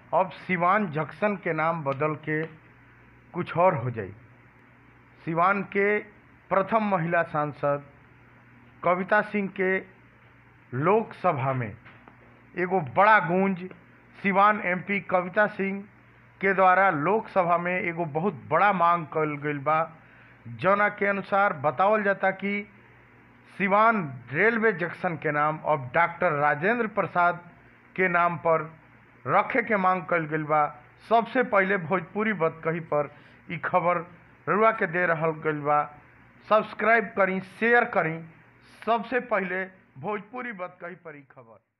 अब सिवान जंक्शन के नाम बदल के कुछ और हो जाई सिवान के प्रथम महिला सांसद कविता सिंह के लोकसभा में एगो बड़ा गूंज सिवान एमपी कविता सिंह के द्वारा लोकसभा में एगो बहुत बड़ा मांग कल गईल बा जौना के अनुसार बतावल जाता कि सिवान रेलवे जंक्शन के नाम अब डॉक्टर राजेंद्र प्रसाद के नाम पर रखे के मांग कल गईल बा सबसे पहले भोजपुरी बतकही पर ई खबर रुआ के दे रहल गईल बा सब्सक्राइब करी शेयर करी सबसे पहले भोजपुरी बतकही पर ई खबर